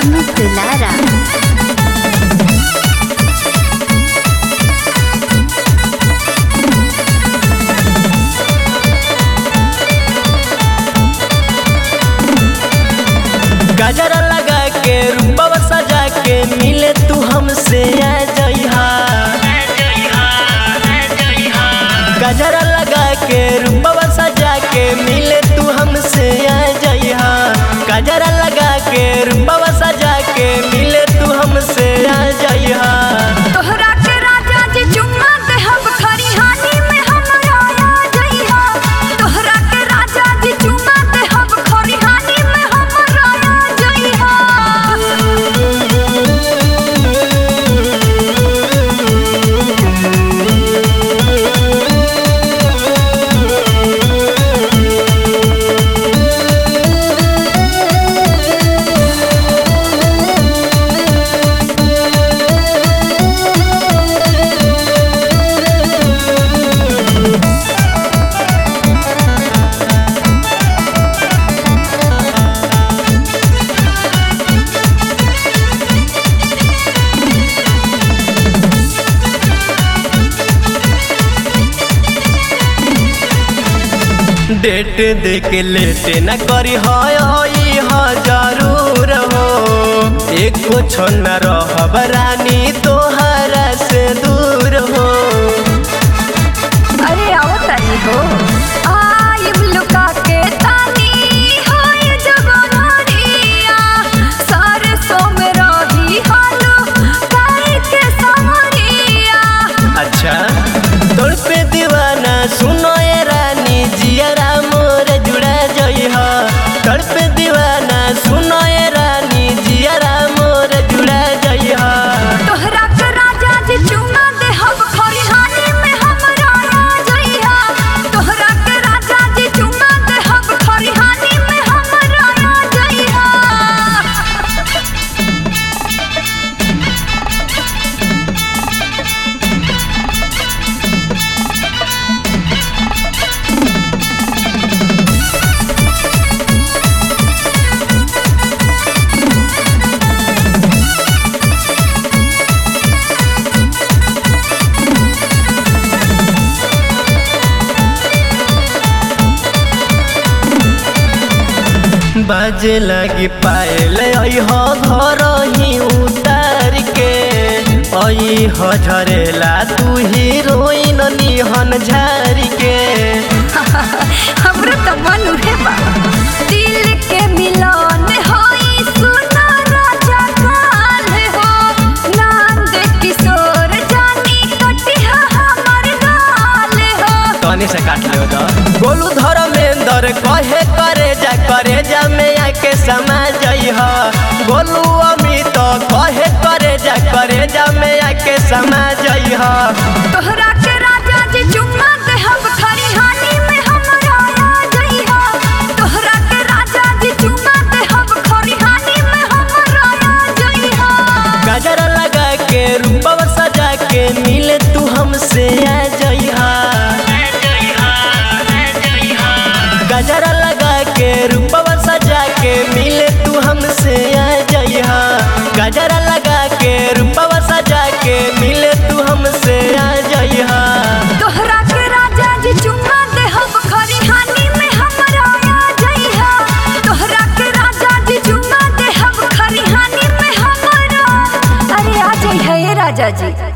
अमित दुलारा गजरा लगा के रूपवा सजा के मिले तू हमसे आ जइहा गजरा लगा के रूपवा सजा के मिले तू हमसे आ जइहा गजरा लगा के रूपवा सजा के मिले तू हमसे आ जइहा तोहरा के राजा जी चुम्मा देहब खरिहानी में हमरा आ जइहा तोहरा के राजा जी चुम्मा देहब खरिहानी में हमरा आ जइहा डेट दे के लेट न करी हाय हा जरूर हो एक कुछ न रहब रानी तोहरा से दूर हो अरे आओ तनी हो आइब लुका के तानी होय जवानिया सारे सो में रही हालो काई के समरिया अच्छा तोर पे दीवाना सुनो ये रानी जियरा मोर जुड़ा जई हा तोर पे दीवाना सुनो ये रानी जियरा मोर जुड़ा जई हा तोहरा के राजा जी चुमा देहब खरिहानी में हमरा आ जइहा तोहरा के राजा जी चुमा देहब खरिहानी में हमरा आ जइहा बाजे लगी पायल हो घर ही उतार के अई हो झरेला तू हीरोइन निहन झार के हमरा त मन उहे बा दिल के मिलन होई सुना राजा काल हो नंद किशोर जानी कटिहा हमर गाल हो तनी से काट लो तो गोलू धर्मेंद्र कहे करे जा करे जा में आके समा जई हो गोलू अमित कहे करे जा करे जा में आके समा जई हो तोहरा के राजा जी चुम्मा देहब खरिहानी में हमरा आ जइहा तोहरा के राजा जी चुम्मा देहब खरिहानी में हमरा आ जइहा गजरा लगा के रूपवा सजा के मिले तू हमसे आ जइहा गजरा लगा के रूपवा सजा के मिले तू हमसे आ जइहा गजरा लगा के रूपवा सजा के मिले तू हमसे आ जइहा तोहरा के राजा जी चुम्मा देहब खरिहानी में हमरा आ जइहा तोहरा के राजा जी चुम्मा देहब खरिहानी में हमरा अरे आ जइहा ए राजा जी